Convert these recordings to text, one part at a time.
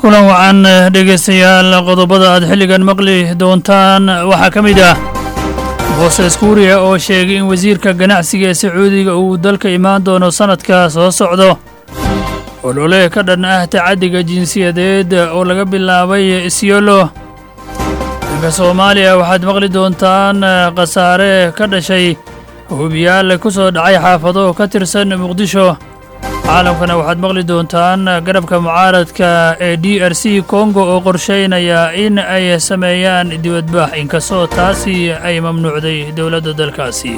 kulan wacan dhegaystayaal qodobada aad xilligan maqli doontaan waxaa ka mid ah booses kuuriya oo sheegay in wasiirka ganacsiga ee sacuudiga uu dalka imaan doono sannadka soo socdo olole ka dhan ah tacaddiga jinsiyadeed oo laga bilaabay isyolo dalka soomaaliya waxaad maqli doontaan khasaare ka dhashay hubiyaal ku soo dhacay xaafado ka tirsan muqdisho caalamkana waxaad maqli doontaan garabka mucaaradka ee d r c kongo oo qorshaynaya in ay sameeyaan dibadbax inkastoo taasi ay mamnuucday dowladda dalkaasi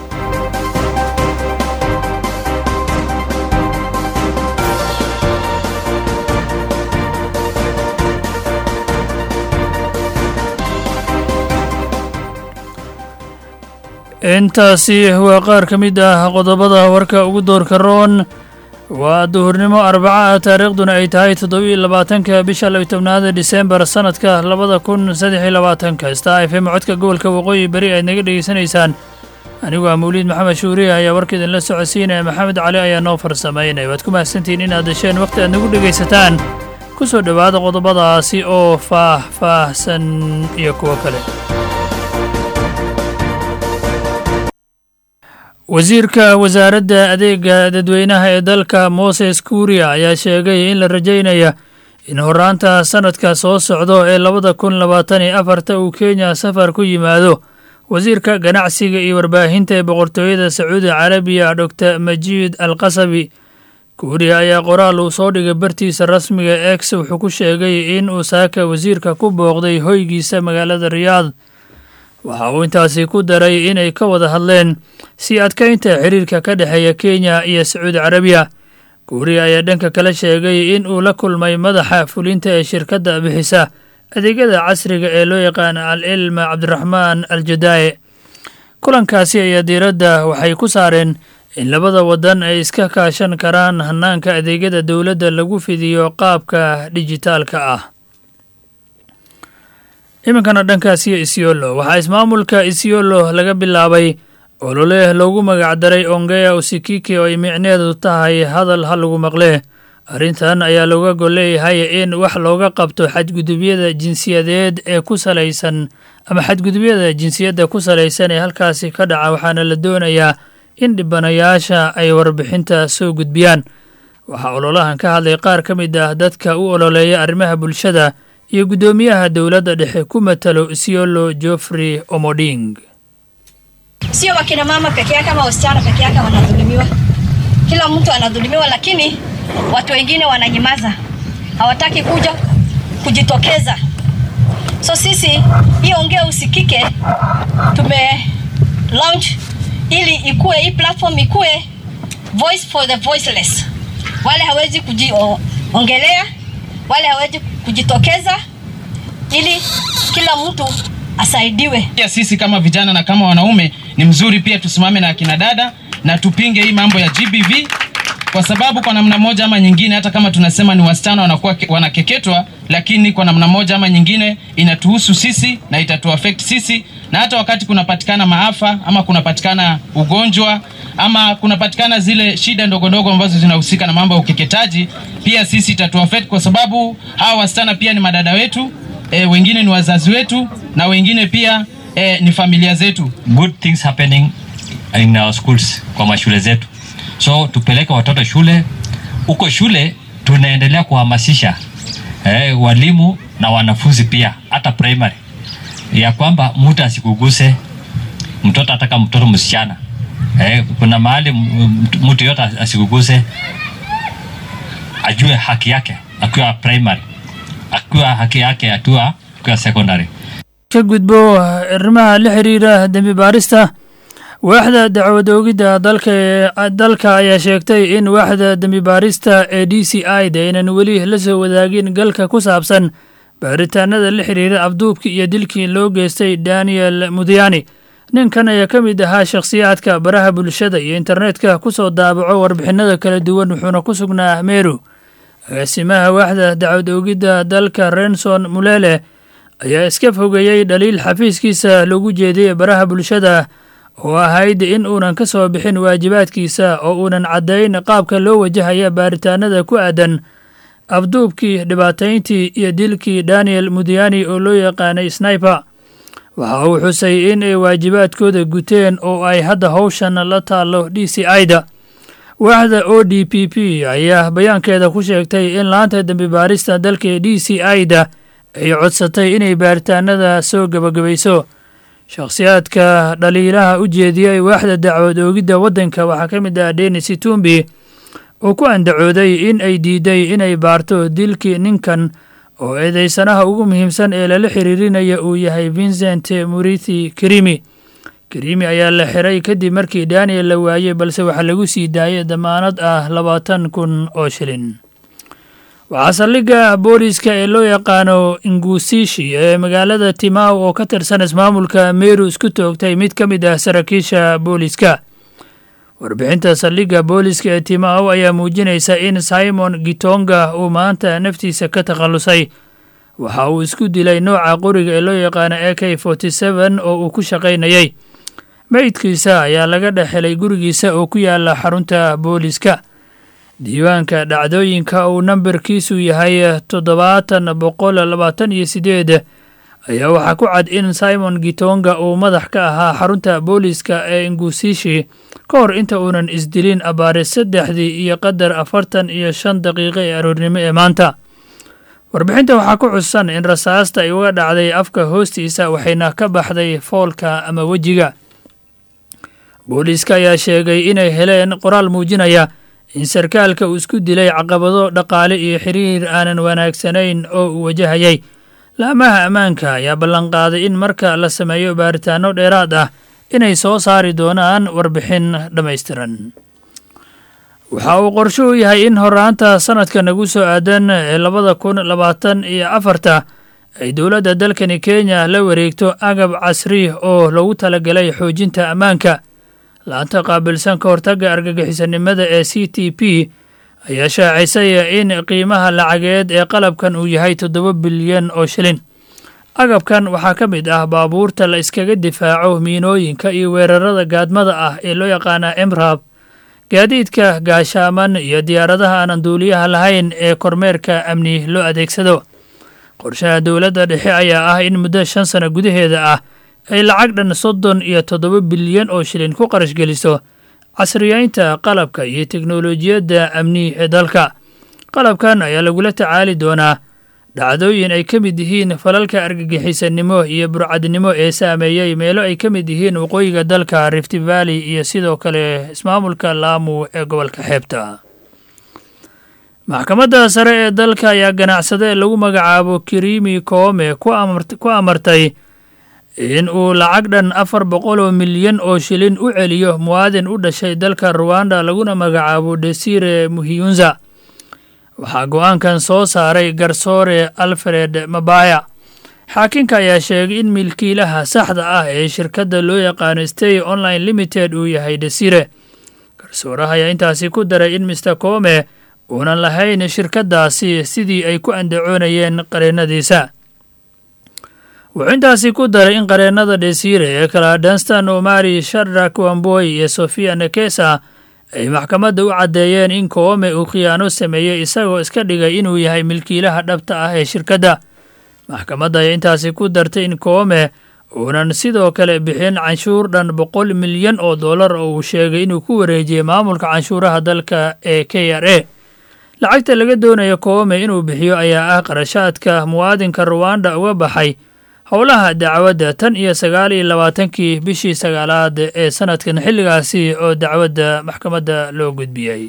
intaasi waa qaar ka mid ah qodobada warka ugu doorka roon waa duhurnimo arbaca ah taariikhduna ay tahay toddobiiyo labaatanka bisha labiy tobnaada disembar sannadka labada kun saddex iyo labaatanka star f m codka gobolka waqooyi beri aad naga dhegaysanaysaan anigu ah mawliid maxamed shuuriya ayaa warka idinla socodsiinaya maxamed cali ayaa noo farsamaynaya waad ku mahadsantihiin inaad dasheen wakhti aad nagu dhegaysataan ku soo dhowaada qodobadaasi oo faah-faahsan iyo kuwo kale wasiirka wasaaradda adeega dadweynaha ee dalka moses kuuriya ayaa sheegay in la rajaynaya in horaanta sannadka soo socdo ee labada kun labaatan iyo afarta uu kenya safar ku yimaado wasiirka ganacsiga iyo warbaahinta ee boqortooyada sacuudi carabiya doctor majiid al qasabi kuuriya ayaa qoraal uu soo dhigay bartiisa rasmiga ex wuxuu ku sheegay in uu saaka wasiirka ku booqday hoygiisa magaalada riyaad waxa uu intaasi ku daray inay ka wada hadleen sii adkaynta xiriirka ka dhexeeya kenya iyo sacuudi carabiya kuuriya ayaa dhanka kale sheegay in uu la kulmay madaxa fulinta ee shirkadda bixisa adeegyada casriga ee loo yaqaana al ilma cabdiraxmaan al jadaaye kulankaasi ayaa diiradda waxay ku saareen in labada waddan ay iska kaashan karaan hannaanka adeegyada dowladda lagu fidiyo qaabka dijitaalka ah iminkana dhankaasiyo isyolo waxaa ismaamulka isyolo laga bilaabay olole loogu magacdaray ongeya usikiki oo ay micneedu tahay hadal ha lagu maqlee arrintan ayaa looga gol leeyahay in wax looga qabto xadgudubyada jinsiyadeed ee ku salaysan ama xadgudubyada jinsiyadda ku salaysan ee halkaasi ka dhaca waxaana la doonayaa in dhibanayaasha ay warbixinta soo gudbiyaan waxaa ololahan ka hadlay qaar ka mid ah dadka u ololeeya arrimaha bulshada iyo guddoomiyaha dowladda dhexe ku matalo isiolo joffrey omoding sio wakina mama peke yake ama wasichana peke yake wanadhulumiwa kila mtu anadhulumiwa lakini watu wengine wananyamaza hawataki kuja kujitokeza so sisi hii ongea usikike tume launch ili ikue hii platform ikue voice for the voiceless wale hawezi kujiongelea wale hawezi kujitokeza ili kila mtu asaidiwe. Pia sisi kama vijana na kama wanaume ni mzuri pia tusimame na akina dada na tupinge hii mambo ya GBV kwa sababu kwa namna moja ama nyingine, hata kama tunasema ni wasichana wanakuwa wanakeketwa, lakini kwa namna moja ama nyingine inatuhusu sisi na itatuaffect sisi, na hata wakati kunapatikana maafa ama kunapatikana ugonjwa ama kunapatikana zile shida ndogo ndogo ambazo zinahusika na mambo ya ukeketaji, pia sisi itatuaffect kwa sababu hawa wasichana pia ni madada wetu e, wengine ni wazazi wetu na wengine pia e, ni familia zetu. Good things happening in our schools, kwa mashule zetu, so tupeleke watoto shule. Huko shule tunaendelea kuhamasisha eh, walimu na wanafunzi pia, hata primary, ya kwamba mtu asikuguse mtoto, ataka mtoto msichana eh, kuna mahali mtu yote asikuguse, ajue haki yake akiwa primary akiwa haki yake atua akiwa secondary ka gudbo arrimaha la xiriira dembi baarista waaxda dacwad oogidda dalka dalka ayaa sheegtay in waaxda dembi baarista ee d c i da aynan weli la soo wadaagin galka ku saabsan baaritaanada la xiriira abduubkii iyo dilkii loo geystay daniel mudiyani ninkan ayaa ka mid ahaa shakhsiyaadka baraha bulshada iyo internetka ku soo daabaco warbixinada kala duwan wuxuuna ku sugnaa meru agaasimaha waaxda dacwad oogidda dalka renson mulele ayaa iska fogeeyey dhaliil xafiiskiisa lagu jeediyey baraha bulshada oo ahayd in uunan ka soo bixin waajibaadkiisa oo uunan caddayn qaabka loo wajahaya baaritaanada ku aadan afduubkii dhibaatayntii iyo dilkii daniel mudiyani oo loo yaqaanay sniper waxa uu xusay in ay waajibaadkooda guteen oo ay hadda howshan la taallo d c ida waaxda o d p p ayaa bayaankeeda ku sheegtay in laanta dembi baarista dalka d c ida ay codsatay inay baaritaanada soo gebagabayso shakhsiyaadka dhaliilaha u jeediyey waaxda dacwad oogidda waddanka waxaa ka mid ah denis itumbi oo ku andacooday in ay diiday inay baarto dilkii ninkan oo eedeysanaha ugu muhiimsan ee lala xiriirinaya uu yahay vincent murithi krimi krimi ayaa la xiray kadib markii daniel la waayey balse waxaa lagu sii daayay damaanad ah labaatan kun oo shilin waxaa saldhigga booliiska ee loo yaqaano ingusishi ee magaalada timaw oo ka tirsan ismaamulka meru isku toogtay mid ka mid ah saraakiisha booliiska warbixinta saldhigga booliiska ee timaw ayaa muujinaysa in simon gitonga uu maanta naftiisa ka takhallusay waxa uu isku dilay nooca qoriga ee loo yaqaano a k forty seven oo uu ku shaqaynayay meydkiisa ayaa laga dhex helay gurigiisa oo ku yaala xarunta booliiska diiwaanka dhacdooyinka uu nambarkiisu yahay toddobaatan boqol labaatan iyo sideed ayaa waxaa ku cad in simon gitonga uu madax ka ahaa xarunta booliiska ee ingusishi ka hor inta uunan isdilin abaare saddexdii iyo qadar afartan iyo shan daqiiqo ee aroornimo ee maanta warbixinta waxaa ku xusan in rasaasta ay uga dhacday afka hoostiisa waxayna ka baxday foolka ama wejiga booliiska ayaa sheegay inay heleen qoraal muujinaya in sarkaalka uu isku dilay caqabado dhaqaale iyo xiriir aanan wanaagsanayn oo uu wajahayay laamaha ammaanka ayaa ballanqaaday in marka la sameeyo baaritaano dheeraad ah inay soo saari doonaan warbixin dhammaystiran waxa uu qorshuhu yahay in horaanta sanadka nagu soo aadan ee labada kun labaatan iyo afarta ay dowladda dalkani kenya la wareegto agab casri oo lagu talagalay xoojinta ammaanka laanta qaabilsan ka hortagga argagixisanimada ee c t p ayaa shaacisay in qiimaha lacageed ee qalabkan uu yahay toddoba bilyan oo shilin agabkan waxaa ka mid ah baabuurta la iskaga difaaco miinooyinka iyo weerarada gaadmada ah ee loo yaqaana emrab gaadiidka gaashaaman iyo diyaaradaha aanan duuliyaha lahayn ee kormeerka amni loo adeegsado qorshaha dowladda dhexe ayaa ah in muddo shan sano gudaheeda ah ay lacag dhan soddon iyo toddoba bilyan oo shilin ku qarash geliso casriyeynta qalabka iyo teknolojiyadda amni ee dalka qalabkan ayaa lagula tacaali doonaa dhacdooyin ay ka mid yihiin falalka argagixisanimo iyo burcadnimo ee saameeyey meelo ay ka mid yihiin waqooyiga dalka rift valley iyo sidoo kale ismaamulka laamu ee gobolka xeebta maxkamadda sare ee dalka ayaa ganacsade lagu magacaabo kirimi koome ku amartay in uu lacag dhan afar boqol oo milyan oo shilin u celiyo muwaadin u dhashay dalka ruwanda laguna magacaabo desire muhiyunza waxaa go-aankan soo saaray garsoore alfred mabaya xaakinka ayaa sheegay in milkiilaha saxda ah ee shirkadda loo yaqaano stay online limited uu yahay desire garsooraha ayaa intaasi ku daray in mister koome uunan lahayn shirkaddaasi sidii ay ku andacoonayeen qareennadiisa wuxuu intaasi ku daray in qareennada desire ee kala danstan omari shadrak wamboy iyo sofia nekesa ay maxkamadda u caddeeyeen in koome uu khiyaano sameeyey isagoo iska dhigay inuu yahay milkiilaha dhabta ah ee shirkadda maxkamadda ayaa intaasi ku dartay in koome uunan sidoo kale bixin canshuur dhan boqol milyan oo dollar oo uu sheegay inuu ku wareejiyey maamulka canshuuraha dalka ee k r a lacagta laga doonayo koome inuu bixiyo ayaa ah qarashaadka muwaadinka ruwanda uga baxay howlaha dacwadda tan iyo sagaal iyo labaatankii bishii sagaalaad ee sanadkan xilligaasi oo dacwadda maxkamadda loo gudbiyey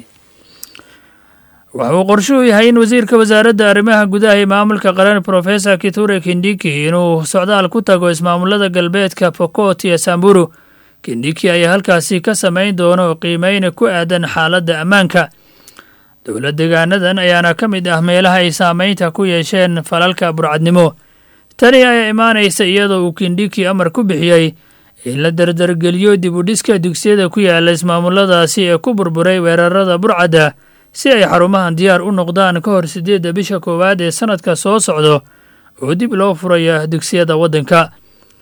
wuxuu qorshuhu yahay in wasiirka wasaaradda arrimaha gudaha iyo maamulka qaran professor kiture kindiki inuu socdaal ku tago ismaamulada galbeedka pokot iyo samburu kindiki ayaa halkaasi ka samayn doono qiimeyna ku aadan xaaladda ammaanka dowlad degaanadan ayaana ka mid ah meelaha ay saameynta ku yeesheen falalka burcadnimo tani ayaa imaanaysa iyadoo uu kindhiki amar ku bixiyey in la dardargeliyo dib u dhiska dugsiyada ku yaala ismaamuladaasi ee ku burburay weerarada burcadda si ay xarumahan diyaar u noqdaan ka hor siddeedda bisha koowaad ee sannadka soo socdo oo dib loo furaya dugsiyada waddanka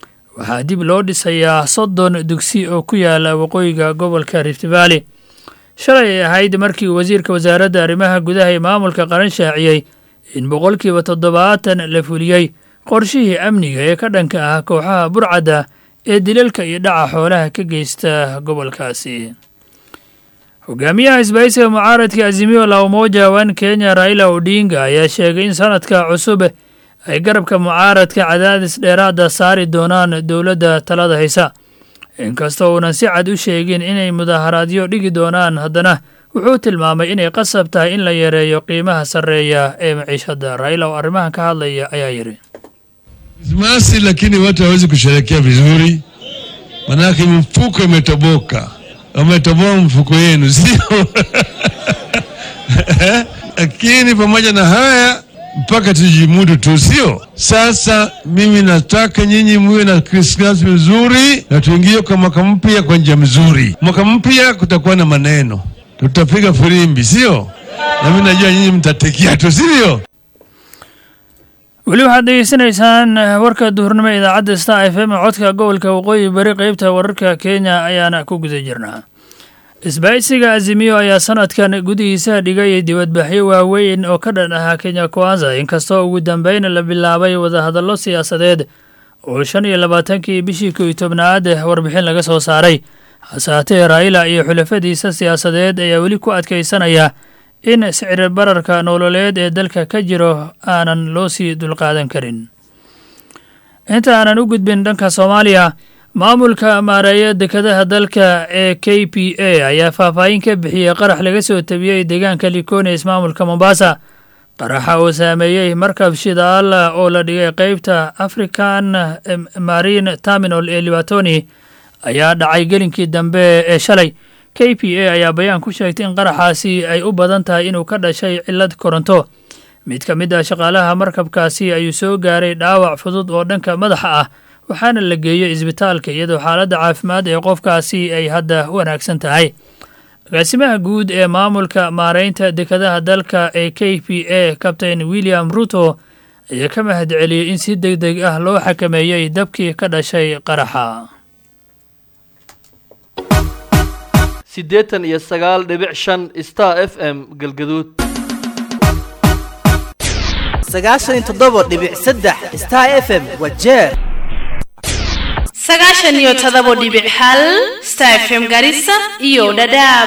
waxaa dib loo dhisayaa soddon dugsi oo ku yaala waqooyiga gobolka rift valley shalay ay ahayd markii wasiirka wasaaradda arrimaha gudaha ee maamulka qaran shaaciyey in boqolkiiba toddobaatan la fuliyey qorshihii amniga ee ka dhanka ah kooxaha burcadda ee dilalka iyo dhaca xoolaha ka geysta gobolkaasi hogaamiyaha isbahaysiga mucaaradka azimio la umoja wan kenya raila odinga ayaa sheegay in sanadka cusub ay garabka mucaaradka cadaadis dheeraada saari doonaan dowladda talada haysa inkastoo uunan si cad u sheegin inay mudaharaadyo dhigi doonaan haddana wuxuu tilmaamay inay qasab tahay in la yareeyo qiimaha sarreeya ee maciishadda raila oo arrimahan ka hadlaya ayaa yidhi Krismasi lakini watu hawezi kusherekea vizuri, manake mfuko imetoboka, wametoboa mfuko yenu, sio? Lakini pamoja na haya mpaka tujimudu tu, sio? Sasa mimi nataka nyinyi muwe na Krismasi mzuri na tuingie kwa mwaka mpya kwa njia mzuri. Mwaka mpya kutakuwa na maneno, tutapiga firimbi, sio? Na mimi najua nyinyi mtatekia tu, sivyo? weli waxaad degeysanaysaan warka duhurnimo idaacadda star f m codka gobolka waqooyi bari qeybta wararka kenya ayaana ku guda jirnaa isbaahisiga azimiyo ayaa sanadkan gudihiisa dhigay dibadbaxyo waaweyn oo ka dhan ahaa kenya kwanza inkastoo ugu dambeyn la bilaabay wadahadallo siyaasadeed oo shan iyo labaatankii bishii kow iyo tobnaad warbixin laga soo saaray hase haatee raila iyo xulafadiisa siyaasadeed ayaa weli ku adkaysanaya in sicri bararka nololeed ee dalka ka jiro aanan loo sii dulqaadan karin inta aanan u gudbin dhanka soomaaliya maamulka maareeya dekadaha dalka ee k p a ayaa faahfaahin ka bixiyey qarax laga soo tabiyey deegaanka likone ismaamulka mombasa qaraxa oo saameeyey markab shidaal oo la dhigay qeybta african marine terminal ee libatoni ayaa dhacay gelinkii dambe ee shalay k p a ayaa bayaan ku sheegtay in qaraxaasi ay u badan tahay inuu ka dhashay cillad koronto mid ka mid ah shaqaalaha markabkaasi ayuu soo gaaray dhaawac fudud oo dhanka madaxa ah waxaana la geeyey isbitaalka iyadoo xaaladda caafimaad ee qofkaasi ay hadda wanaagsan tahay agaasimaha guud ee maamulka maareynta dekadaha dalka ee k p a kabtain william ruto ayaa ka mahad celiyey in si deg deg ah loo xakameeyey dabkii ka dhashay qaraxa siddeetan iyo sagaal dhibic shan star f m galgaduud sagaashan iyo toddoba dhibic saddex star f m waa jeer sagaashan iyo todobo dhibic hal star f m garissa iyo dhadhaab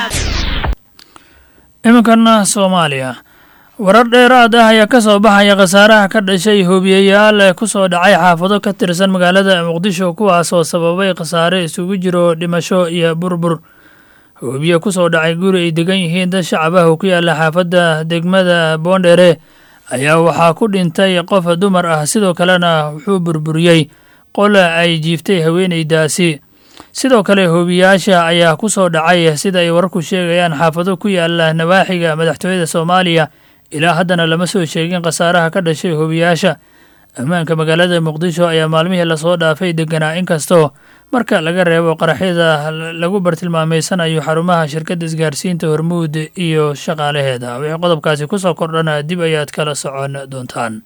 iminkana soomaaliya warar dheeraad ah ayaa ka soo baxaya khasaaraha ka dhashay hoobiyayaal ku soo dhacay xaafado ka tirsan magaalada muqdisho kuwaas oo sababay khasaare isugu jiro dhimasho iyo burbur hoobiye ku soo dhacay guri ay degan yihiin dad shacab ah oo ku yaala xaafadda degmada boondheere ayaa waxaa ku dhintay qof dumar ah sidoo kalena wuxuu burburiyey qola ay jiiftay haweenaydaasi sidoo kale hoobiyaasha ayaa ku soo dhacay sida ay wararku sheegayaan xaafado ku yaala nawaaxiga madaxtooyada soomaaliya ilaa haddana lama soo sheegin khasaaraha ka dhashay hoobiyaasha ammaanka magaalada muqdisho ayaa maalmihii lasoo dhaafay deganaa inkastoo marka laga reebo qaraxyada lagu bartilmaameysanayo xarumaha shirkadda isgaarsiinta hormuud iyo shaqaalaheeda wixii qodobkaasi ku soo kordhana dib ayaad kala socon doontaan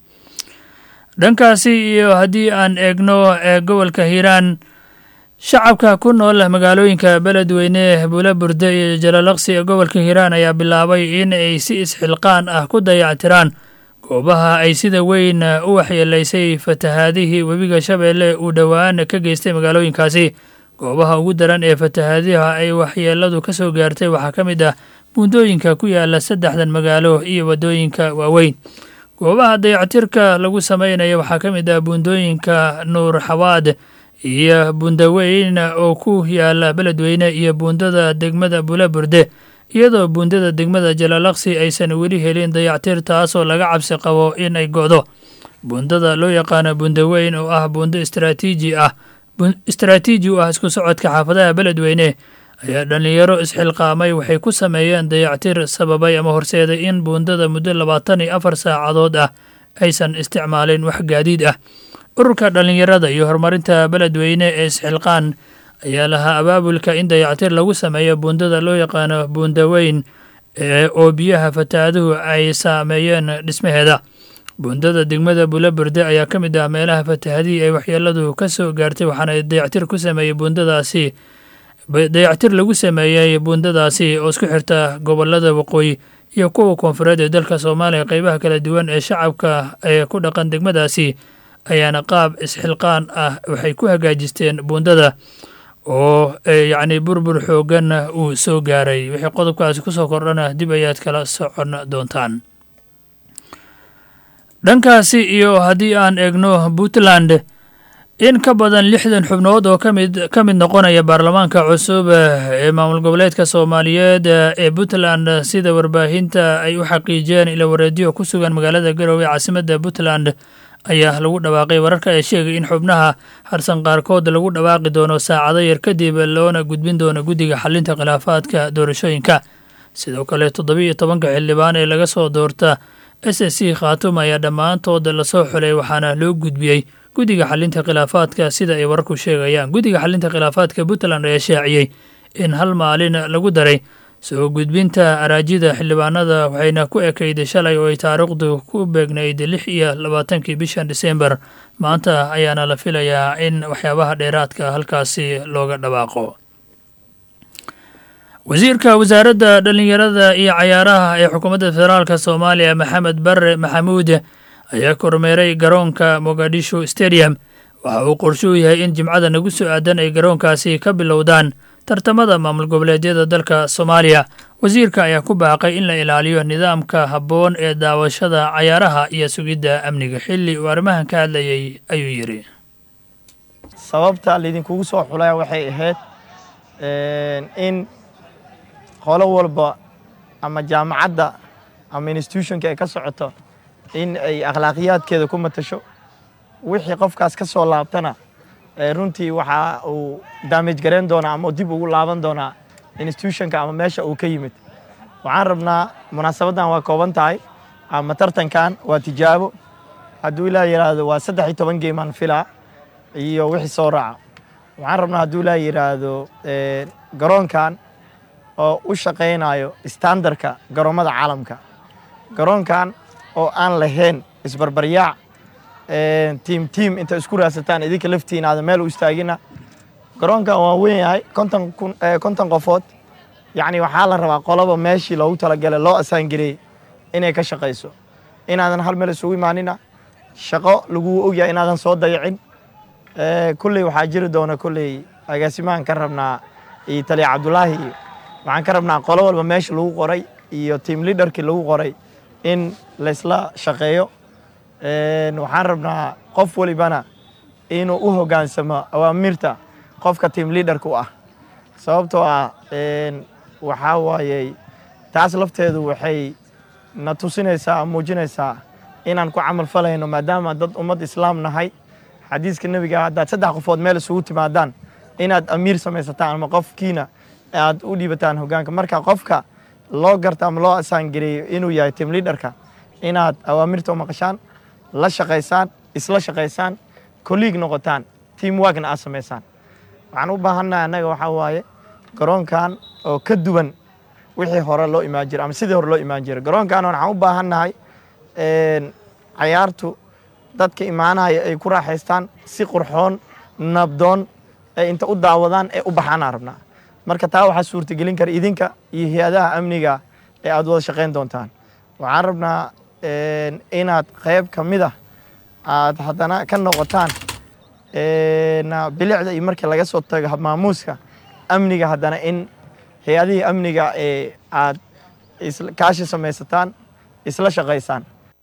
dhankaasi iyo haddii aan eegno ee gobolka hiiraan shacabka ku nool magaalooyinka beledweyne buula burde iyo jalalaqsi ee gobolka hiiraan ayaa bilaabay in ay si isxilqaan ah ku dayactiraan goobaha ay sida weyn u waxyeelaysay fatahaadihii webiga shabeelle uu dhowaan ka geystay magaalooyinkaasi goobaha ugu daran ee fatahaadiha ay waxyeeladu ka soo gaartay waxaa ka mid ah buundooyinka ku yaala saddexdan magaalo iyo waddooyinka waaweyn goobaha dayactirka lagu sameynaya waxaa ka mid ah buundooyinka nuur xawaad iyo buundaweyn oo ku yaala beledweyne iyo buundada degmada bulaburde iyadoo buundada degmada jalaalaqsi aysan weli helin dayactir taasoo laga cabsi qabo in ay go'do buundada loo yaqaano buundaweyn oo ah buundo istraatiiji ah istraatiiji u ah isku socodka xaafadaha beledweyne ayaa dhallinyaro isxilqaamay waxay ku sameeyeen dayactir sababay ama horseeday in buundada muddo labaatan iyo afar saacadood ah aysan isticmaalin wax gaadiid ah ururka dhallinyarada iyo horumarinta beledweyne ee isxilqaan ayaa lahaa abaabulka in dayactir lagu sameeyo buundada loo yaqaano buundaweyn oo biyaha fataaduhu ay saameeyeen dhismaheeda buundada degmada bulaburde ayaa ka mid ah meelaha fatahadihii ay waxyeeladu ka soo gaartay waxaana dayactir ku sameeyey buundadaasi dayactir lagu sameeyey buundadaasi oo isku xirta gobolada waqooyi iyo kuwa koonfureed ee dalka soomaaliya qeybaha kala duwan ee shacabka ee ku dhaqan degmadaasi ayaana qaab isxilqaan ah waxay ku hagaajisteen buundada oo yacni burbur xoogan uu soo gaaray wixii qodobkaasi ku soo kordhana dib ayaad kala socon doontaan dhankaasi iyo haddii aan eegno puntland in ka badan lixdan xubnood oo kamid ka mid noqonaya baarlamaanka cusub ee maamul goboleedka soomaaliyeed ee puntland sida warbaahinta ay u xaqiijiyeen ila wareediyo ku sugan magaalada garowe caasimadda puntland ayaa lagu dhawaaqay wararka ee sheegay in xubnaha harsan qaarkood lagu dhawaaqi doono saacado yar kadib loona gudbin doono guddiga xalinta khilaafaadka doorashooyinka sidoo kale toddobiiyo tobanka xildhibaan ee laga soo doorta s s c khaatum ayaa dhammaantood lasoo xulay waxaana loo gudbiyey guddiga xalinta khilaafaadka sida ay wararku sheegayaan guddiga xalinta khilaafaadka puntland ayaa shaaciyey in hal maalin lagu daray soo gudbinta araajida xildhibaanada waxayna ku ekayday shalay oo ay taariikhdu ku beegnayd lix iyo labaatankii bishan disembar maanta ayaana la filayaa in waxyaabaha dheeraadka halkaasi looga dhawaaqo wasiirka wasaaradda dhallinyarada iyo cayaaraha ee xukuumadda federaalk soomaaliya maxamed bare maxamuud ayaa kormeeray garoonka mogadishu stadium waxa uu qorshuu yahay in jimcada nagu soo aadan ay garoonkaasi ka bilowdaan tartamada maamul goboleedyada dalka soomaaliya wasiirka ayaa ku baaqay in la ilaaliyo nidaamka habboon ee daawashada cayaaraha iyo sugidda amniga xilli uu arrimahan ka hadlayay ayuu yidhi sababta laydinkugu soo xulaya waxay ahayd in qolo walba ama jaamacadda ama institutionka ay ka socoto in ay akhlaaqiyaadkeeda ku matasho wixii qofkaas ka soo laabtana runtii waxa uu daamage garayn doonaa ama dib ugu laaban doonaa institutionka ama meesha uu ka yimid waxaan rabnaa munaasabaddan waa kooban tahay ama tartankan waa tijaabo hadduu ilaa yidhaahdo waa saddex iyo toban geemaan filaa iyo wixii soo raaca waxaan rabnaa hadduu ilaa yidhaahdo garoonkan oo u shaqaynayo standarka garoommada caalamka garoonkan oo aan lahayn isbarbaryaac tiim tiim inta isku raadsataan idinka laftiin aada meel u istaagina garoonkan waa weyn yahay konton kun konton qofood yacni waxaa la rabaa qoloba meeshii loogu talagalay loo asaangareeyey inay ka shaqayso inaadan hal meel isugu imaanina shaqo laguu ogyahay inaadan soo dayacin kulley waxaa jiri doona kulley agaasimahan ka rabnaa iyo taliya cabdulaahi iyo waxaan ka rabnaa qolo walba meesha lagu qoray iyo tiam liaderkii lagu qoray in laysla shaqeeyo waxaan rabnaa qof walibana inuu u hoggaansamo awaamirta qofka tiam liaderka u ah sababtoo ah waxaa waayey taas lafteedu waxay na tusinaysaa muujinaysaa inaan ku camal falayno maadaama dad ummad islaam nahay xadiiska nebiga haddaad saddex qofood meel isugu timaadaan inaad amiir samaysataan ama qofkiina aad u dhiibataan hoggaanka marka qofka loo garta ama loo asaangareeyo inuu yahay tiam liaderka inaad awaamirta u maqashaan la shaqaysaan isla shaqaysaan colleague noqotaan team workna aad samaysaan waxaan u baahannahay annaga waxaa waaye garoonkan oo ka duwan wixii hore loo imaan jiray ama sidii hore loo imaan jiray garoonkan waxaan u baahannahay cayaartu dadka imaanaya ay ku raaxaystaan si qurxoon nabdoon ee inta u daawadaan ee u baxaanaan rabnaa marka taa waxaa suurtagelin kara idinka iyo hay-adaha amniga ee aad wada shaqayn doontaan waxaan rabnaa inaad qayb ka mid ah aad haddana ka noqotaan bilicda iyo markii laga soo tago maamuuska amniga haddana in hay-adihii amniga ee aad kaashi samaysataan isla shaqaysaan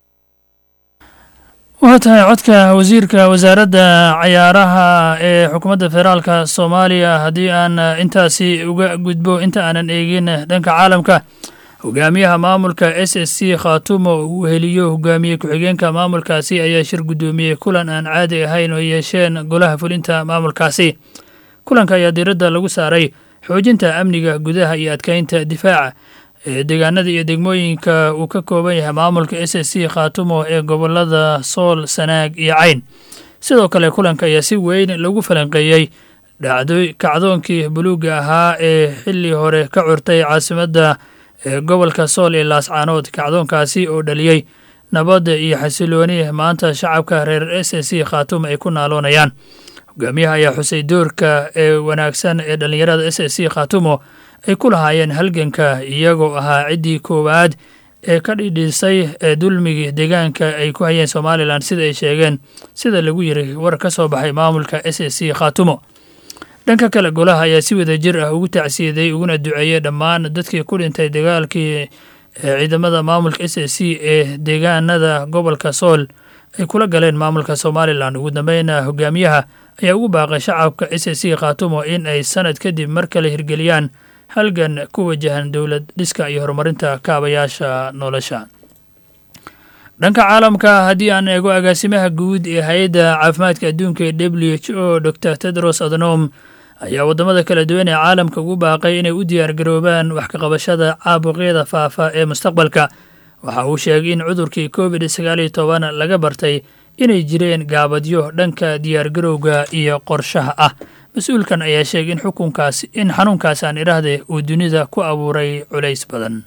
waa tahay codka wasiirka wasaaradda cayaaraha ee xukuumadda federaalka soomaaliya haddii aan intaasi uga gudbo inta aanan eegin dhanka caalamka hogaamiyaha maamulka s s c khaatumo uu heliyo hogaamiye ku-xigeenka maamulkaasi ayaa shir guddoomiyey kulan aan caadi ahayn oo yeesheen golaha fulinta maamulkaasi kulanka ayaa diiradda lagu saaray xoojinta amniga gudaha iyo adkeynta difaaca ee deegaanada iyo degmooyinka uu ka kooban yahay maamulka s s c khaatumo ee gobolada sool sanaag iyo cayn sidoo kale kulanka ayaa si weyn lagu falanqeeyey dhacdo kacdoonkii buluugga ahaa ee xilli hore ka curtay caasimadda ee gobolka sool ee laascaanood kacdoonkaasi oo dhaliyey nabadda iyo xasilooni maanta shacabka reer s s c khaatumo ay ku naaloonayaan hogaamiyaha ayaa xusay doorka ee wanaagsan ee dhallinyarada s s c khaatumo ay ku lahaayeen halganka iyagoo ahaa ciddii koowaad ee ka dhidhiisay ee dulmigii deegaanka ay ku hayeen somalilan sida ay sheegeen sida lagu yiri war ka soo baxay maamulka s s c khaatumo dhanka kale golaha ayaa si wada jir ah ugu tacsiyaday uguna duceeyey dhammaan dadkii ku dhintay dagaalkii ciidamada maamulka s s c ee deegaanada gobolka sool ay kula galeen maamulka somalilan ugu dambeyna hogaamiyaha ayaa ugu baaqay shacabka s s c khaatumo in ay sanad kadib mar kale hirgeliyaan halgan ku wajahan dowlad dhiska iyo horumarinta kaabayaasha nolosha dhanka caalamka haddii aan eego agaasimaha guud ee hay-adda caafimaadka adduunka ee w h o dor tedros adnom ayaa waddamada kala duwan ee caalamka ugu baaqay inay u diyaargaroobaan wax kaqabashada caabuqyada faafa ee mustaqbalka waxa uu sheegay in cudurkii covid sagaal iyo toban laga bartay inay jireen gaabadyo dhanka diyaargarowga iyo qorshaha ah mas-uulkan ayaa sheegay in xukunkaas in xanuunkaas aan idhaahde uu dunida ku abuuray culays badan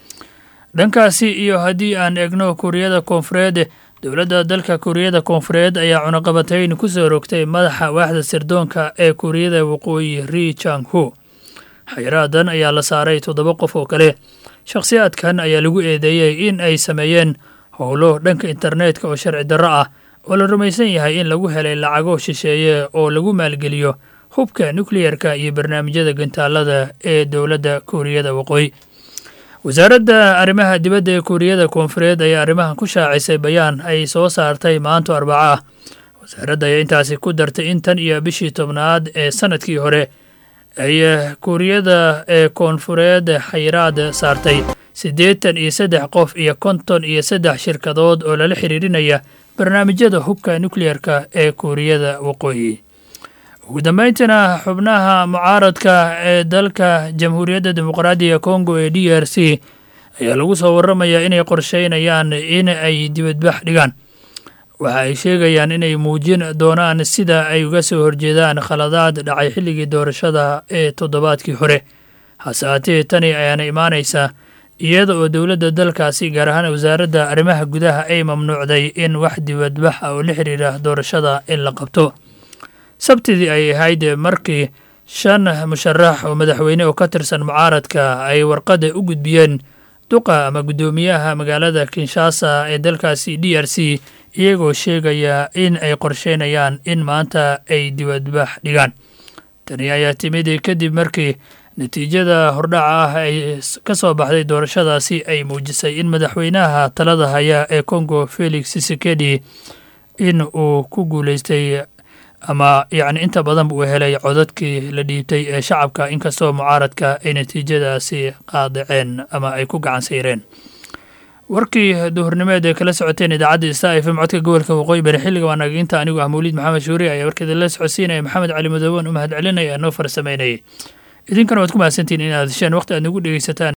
dhankaasi iyo haddii aan eegno kuuriyada koonfureed dowladda dalka kuuriyada koonfureed ayaa cunaqabatayn ku soo rogtay madaxa waaxda sirdoonka ee kuuriyada waqooyi ri jang hu xayraadan ayaa la saaray toddoba qof oo kale shakhsiyaadkan ayaa lagu eedeeyey in ay sameeyeen howlo dhanka internetka oo sharci darro ah oo la rumaysan yahay in lagu helay lacago shisheeye oo lagu maalgeliyo hubka nukleyerka iyo barnaamijyada gantaalada ee dowladda kuuriyada waqooyi wasaaradda arrimaha dibadda ee kuuriyada koonfureed ayaa arrimahan ku shaacisay bayaan ay soo saartay maanto arbaco ah wasaaradda ayaa intaasi ku dartay in tan iyo bishii tobnaad ee sanadkii hore ay kuuriyada ee koonfureed xayiraad saartay siddeetan iyo saddex qof iyo konton iyo saddex shirkadood oo lala xiriirinaya barnaamijyada hubka nukleyerka ee kuuriyada waqooyi ugu dambeyntiina xubnaha mucaaradka ee dalka jamhuuriyadda dimuqraadiga kongo ee d r c ayaa lagu soo waramayaa inay qorsheynayaan in ay dibadbax dhigaan waxa ay sheegayaan inay muujin doonaan sida ay uga soo horjeedaan khaladaad dhacay xilligii doorashada ee toddobaadkii hore hase haatee tani ayaana imaanaysaa iyada oo dowladda dalkaasi gaar ahaan wasaaradda arrimaha gudaha ay mamnuucday in wax dibadbax ah oo la xiriira doorashada in la qabto sabtidii ay ahayd markii shan musharax oo madaxweyne oo ka tirsan mucaaradka ay warqadda u gudbiyeen duqa ama guddoomiyaha magaalada kinshasa ee dalkaasi d r c iyagoo sheegaya in ay qorsheynayaan in maanta ay dibadbax dhigaan tani ayaa timid kadib markii natiijada hordhaca ah ay ka soo baxday doorashadaasi ay muujisay in madaxweynaha talada haya ee congo felix sisekedi in uu ku guuleystay ama yacni inta badan uu helay codadkii la dhiibtay ee shacabka inkastoo mucaaradka ay natiijadaasi qaadaceen ama ay ku gacan sayreen warkii duhurnimeed ee kala socoteen idaacadda sta f m codka gobolka waqooyi bari xilliga waa naginta anigu ah mawliid maxamed shuuri ayaa warkeeda la socodsiinaya maxamed cali madooban u mahad celinaya noo farsamaynayay idinkana waad ku mahadsantihin inaad hesheen waqti aad nagu dhegeysataan